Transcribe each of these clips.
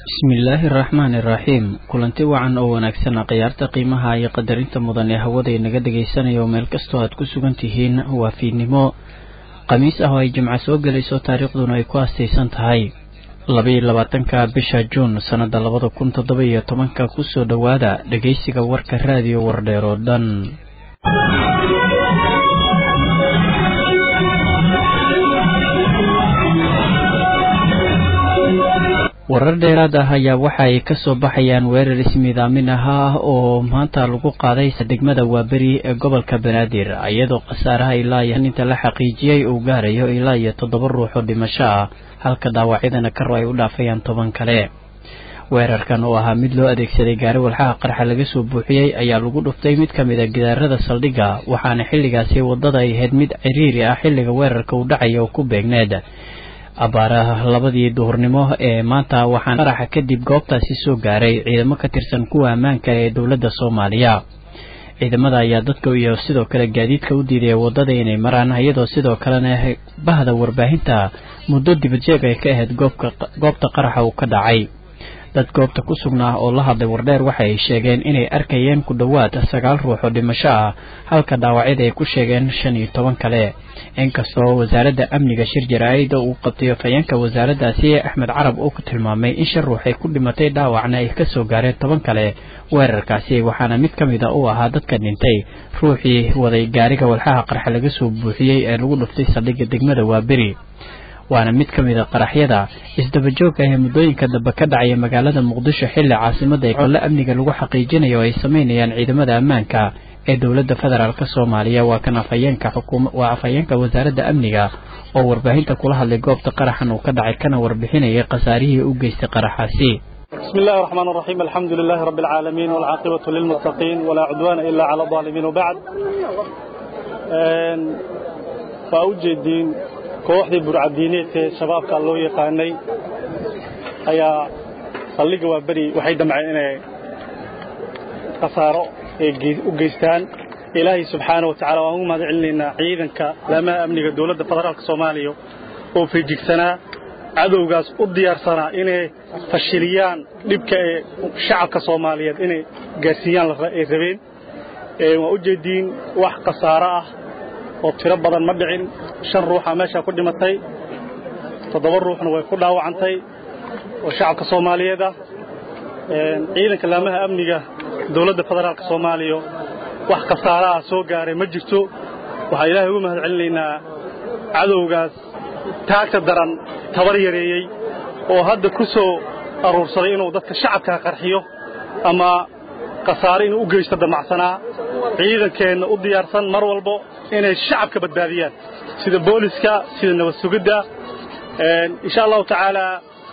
bismillaahi araxmaani iraxiim kulanti wacan oo wanaagsan khiyaarta qiimaha iyo qadarinta mudan ee hawada inaga dhegaysanaya oo meel kastoo aad ku sugan tihiin waa fiidnimo khamiis ah oo ay jimco soo gelayso taariikhduna ay ku astaysan tahay labaiyo labaatanka bisha juun sannada labada kun toddoba iyo tobanka kusoo dhowaada dhegaysiga warka raadiyo wardheer oo dhan warar dheeraad ah ayaa waxa ay kasoo baxayaan weerar ismiidaamin ahaa oo maanta lagu qaaday degmada waaberi ee gobolka banaadir iyadoo khasaaraha ilaa iyo inta la xaqiijiyey uu gaarayo ilaa iyo toddoba ruux oo dhimasho ah halka dhaawacyadana karo ay u dhaafayaan toban kale weerarkan oo ahaa mid loo adeegsaday gaari walxaha qarxa laga soo buuxiyey ayaa lagu dhuftay mid ka mid a gidaarada saldhigga waxaana xilligaasi waddada ay ahayd mid ciriiri ah xilliga weerarka uu dhacaya oo ku beegneed abaaraha labadii duhurnimo ee maanta waxaan qaraxa kadib goobtaasi soo gaaray ciidamo ka tirsan kuwa ammaanka ee dowladda soomaaliya ciidamada ayaa dadka iyo sidoo kale gaadiidka u diidaya waddada inay maraan iyadoo sidoo kalena bahda warbaahinta muddo dibadjeeg ay ka ahayd goobta qaraxa uu ka dhacay dad goobta ku sugnaa oo la hadlay wardheer waxa ay sheegeen inay arkayeen ku dhowaad sagaal ruux oo dhimasho ah halka dhaawacyada ay ku sheegeen shan iyo toban kale inkastoo wasaaradda amniga shir jaraa'ida uu qabtay afhayeenka wasaaraddaasi axmed carab uu ku tilmaamay in shan ruux ay ku dhimatay dhaawacna ay kasoo gaareen toban kale weerarkaasi waxaana mid ka mid a uu ahaa dadka dhintay ruuxii waday gaariga walxaha qarxa laga soo buuxiyey ee lagu dhuftay saldhigga degmada waaberi waana mid ka mid a qaraxyada isdabajoogka ee muddooyinka dambe ka dhacaya magaalada muqdisho xilli caasimada ee colle amniga lagu xaqiijinayo oo ay sameynayaan ciidamada ammaanka ee dowladda federaalk soomaaliya waa kan afhayeenka xukuma waa afhayeenka wasaaradda amniga oo warbaahinta kula hadlay goobta qaraxan uu ka dhacay kana warbixinayay khasaarihii u geystay qaraxaasi بسم الله الرحمن الرحيم الحمد لله رب العالمين والعاقبة للمتقين ولا عدوان إلا على الظالمين وبعد فأوجدين kooxdii burcadiineedka ee shabaabka loo yaqaanay ayaa saldhigga waa beri waxay damceen inay khasaaro u geystaan ilaahay subxaana wa tacala waan ugu mahad celinaynaa ciidanka laamaha amniga dowladda federaalka soomaaliya oo feejigsanaa cadowgaas u diyaarsanaa inay fashiliyaan dhibka ee shacabka soomaaliyeed inay gaarsiiyaan ay rabeen waa u jeediin wax khasaaro ah oo tiro badan ma dhicin shan ruuxa meeshaa ku dhimatay toddoba ruuxna way ku dhaawacantay oo shacabka soomaaliyeed ah ciidanka laamaha amniga dowladda federaalka soomaaliya wax khasaara ah soo gaaray ma jirto waxaan ilaahay ugu mahad celinaynaa cadowgaas taagta daran tabar yareeyey oo hadda ku soo aruursaday inuu dadka shacabkaa qarxiyo ama khasaare inuu u geysto damacsanaa ciidankeenna u diyaarsan mar walbo inay shacabka badbaadiyaan sida booliska sida nabad sugidda insha allahu tacaalaa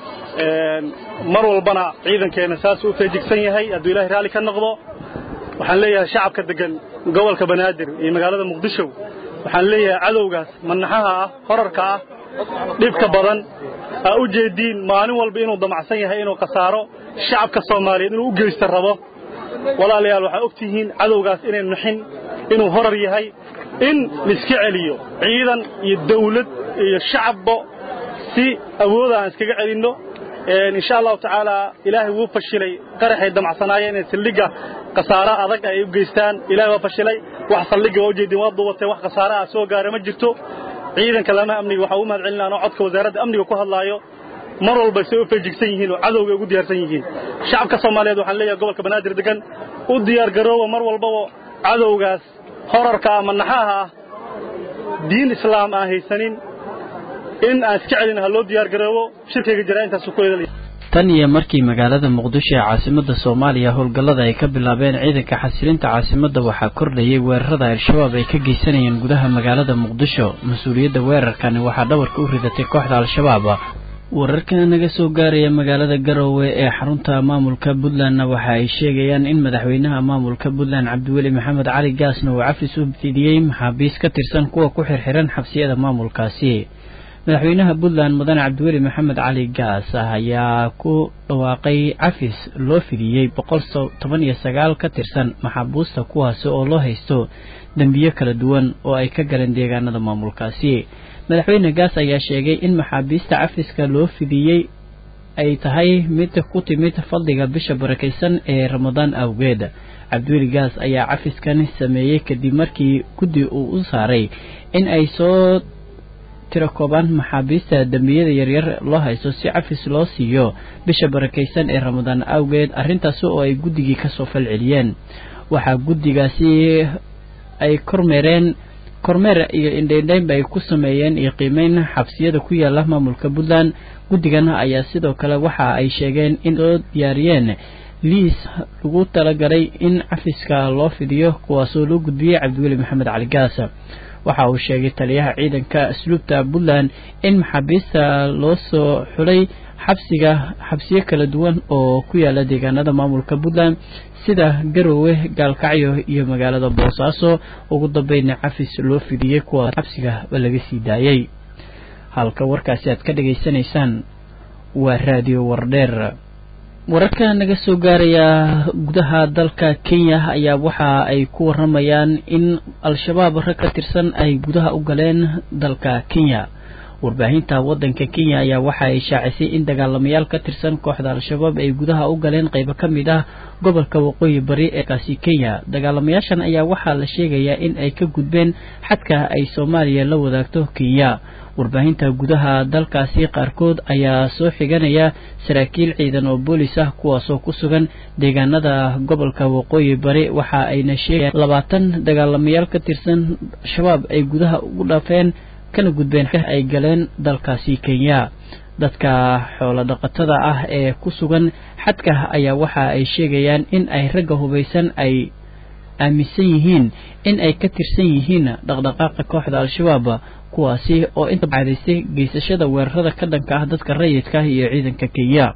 mar walbana ciidankeenna saasuu u feejigsan yahay hadduu ilahay raalli ka noqdo waxaan leeyahay shacabka deggan gobolka banaadir iyo magaalada muqdisho waxaan leeyahay cadowgaas manaxaha ah horarka ah dhibka badan aa u jeediin maalin walba inuu damacsan yahay inuu khasaaro shacabka soomaaliyeed inuu u geysta rabo walaalayaal waxaa og tihiin cadowgaas inay nuxin inuu horar yahay in laiska celiyo ciidan iyo dawlad iyo shacabba si awooda aan iskaga celinno insha allahu tacaala ilaahay wuu fashilay qaraxay damacsanaayeen inay saldhigga khasaaro adag ay u geystaan ilahay waa fashilay wax saldhigga waa ujeedin waa duubatay wax khasaaro ah soo gaara ma jirto ciidanka laamaha amniga waxaa ugu mahad celinaa anoo codka wasaaradda amniga ku hadlaayo mar walba say u feejigsan yihiin oo cadowga ugu diyaarsan yihiin shacabka soomaaliyeed waxaan leeyahay gobolka banaadir degan u diyaargarooba mar walbaba cadowgaas horarka ah manaxaha ah diin islaam aan haysanin in aan iska celin ha loo diyaargaroobo shirkayga jira intaasu ku eedalaya tan iyo markii magaalada muqdisho ee caasimadda soomaaliya howlgallada ay ka bilaabeen ciidanka xasilinta caasimadda waxaa kordhayay weerarada al-shabaab ay ka geysanayeen gudaha magaalada muqdisho mas-uuliyadda weerarkani waxaa dhawarka u ridatay kooxda al-shabaab wararka naga soo gaaraya magaalada garowe ee xarunta maamulka puntlandna waxa ay sheegayaan in madaxweynaha maamulka puntland cabdiweli maxamed cali gaasna uu cafis u fidiyey maxaabiis ka tirsan kuwa ku xirxiran xabsiyada maamulkaasi madaxweynaha puntland mudane cabdiweli maxamed cali gaas ayaa ku dhawaaqay cafis loo fidiyey boqol toban iyo sagaal ka tirsan maxaabuusta kuwaasi oo loo haysto dembiyo kala duwan oo ay ka galeen deegaanada maamulkaasi madaxweyne gaas ayaa sheegay in maxaabiista cafiska loo fidiyey ay tahay mid ku timid fadliga bisha barakaysan ee ramadaan awgeed cabdiweli gaas ayaa cafiskan sameeyey kadib markii guddi uu u saaray in ay soo tiro koobaan maxaabiista dembiyada yaryar loo haysto si cafis loo siiyo bisha barakaysan ee ramadaan awgeed arrintaasi oo ay guddigii kasoo falceliyeen waxaa guddigaasi ay kormeereen kormeer iyo indhaindhaynba ay ku sameeyeen iyo qiimeyn xabsiyada ku yaala maamulka puntland guddigan ayaa sidoo kale waxa ay sheegeen in soo diyaariyeen liis lagu talagalay in cafiska loo fidiyo kuwaasoo loo gudbiyey cabdiweli maxamed cali gaas waxa uu sheegay taliyaha ciidanka asluubta puntland in maxaabiista loo soo xulay xabsiga xabsiyo kala duwan oo ku yaala deegaanada maamulka puntland sida garowe gaalkacyo iyo magaalada boosaaso ugu dambeynna cafis loo fidiyey kuwa xabsiga laga sii daayey halka warkaasi aad ka dhageysanaysaan waa raadiyo wardheer wararka naga soo gaaraya gudaha dalka kenya ayaa waxa ay ku waramayaan in al-shabaab rag ka tirsan ay gudaha u galeen dalka kenya warbaahinta waddanka kenya ayaa waxa ay shaacisay in dagaalamayaal ka tirsan kooxda al-shabaab ay gudaha u galeen qaybo ka mid ah gobolka waqooyi bari ee kaasi kenya dagaalamayaashan ayaa waxaa la sheegayaa in ay ka gudbeen xadka ay soomaaliya la wadaagto kenya warbaahinta gudaha dalkaasi qaarkood ayaa soo xiganaya saraakiil ciidan oo boolis ah kuwaasoo ku sugan deegaanada gobolka waqooyi bari waxa ayna sheegayaan labaatan dagaalamayaal ka tirsan shabaab ay gudaha ugu dhaafeen kana gudbeen ay galeen dalkaasi kenya dadka xoolo dhaqatada ah ee ku sugan xadka ayaa waxa ay sheegayaan in ay ragga hubaysan ay aaminsan yihiin in ay ka tirsan yihiin dhaqdhaqaaqa kooxda al-shabaab kuwaasi oo inta cadaystay geysashada weerarada ka dhanka ah dadka rayidka ah iyo ciidanka kenya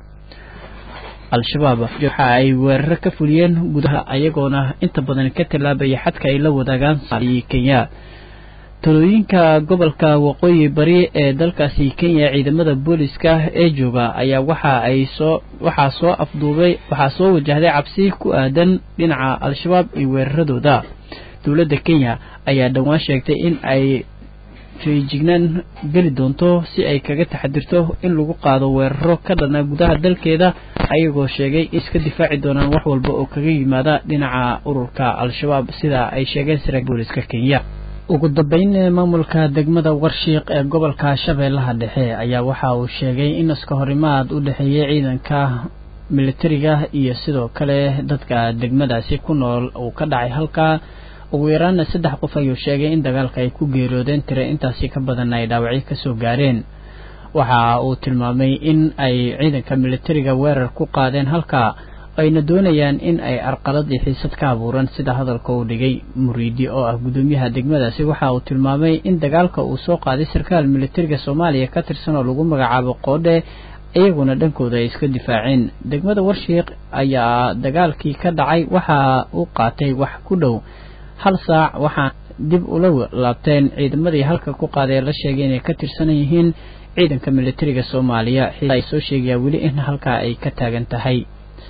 al-shabaab waxa ay weeraro ka fuliyeen gudaha ayagoona inta badan ka tallaabaya xadka ay la wadaagaan kenya talooyinka gobolka waqooyi bari ee dalkaasi kenya ciidamada booliska ee jooga ayaa waxa ay soo waxaa soo afduubay waxaa soo wajahday cabsi ku aadan dhinaca al-shabaab iyo weeraradooda dowladda kenya ayaa dhowaan sheegtay in ay feejignaan geli doonto si ay kaga taxadirto in lagu qaado weeraro ka dhana gudaha dalkeeda ayagoo sheegay in iska difaaci doonaan wax walba oo kaga yimaada dhinaca ururka al-shabaab sida ay sheegeen saraakiil booliska kenya ugu dambeyn maamulka degmada warshiiq ee gobolka shabeellaha dhexe ayaa waxa uu sheegay in iska horimaad u dhexeeyay ciidanka militariga iyo sidoo kale dadka degmadaasi ku nool uu ka dhacay halkaa ugu yaraana saddex qof ayuu sheegay in dagaalka ay ku geeroodeen tire intaasi ka badanna ay dhaawacyo kasoo gaareen waxa uu tilmaamay in ay ciidanka militariga weerar ku qaadeen halkaa ayna doonayaan in ay arqalad iyo xiisad ka abuuran sida hadalka uu dhigay muriidi oo ah gudoomiyaha degmadaasi waxa uu tilmaamay in dagaalka uu soo qaaday sarkaal militariga soomaaliya ka tirsan oo lagu magacaabo qoodhe iyaguna dhankooda ay iska difaaceen degmada warshiiq ayaa dagaalkii ka dhacay waxa uu qaatay wax ku dhow hal saac waxaa dib ula laabteen ciidamadii halka ku qaaday la sheegay inay ka tirsan yihiin ciidanka militariga soomaaliya ay soo sheegayaa weli in halkaa ay ka taagan tahay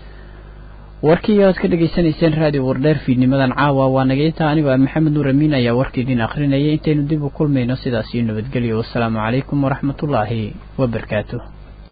warkii aad ka dhegaysanayseen raadiyo wardheer fiidnimadan caawa waa naga intaa anigoo ah maxamed nuur amiin ayaa warka idin akhrinayay intaynu dib u kulmayno sidaas iyo nabadgelyo wassalaamu calaykum waraxmatullaahi wabarakaatu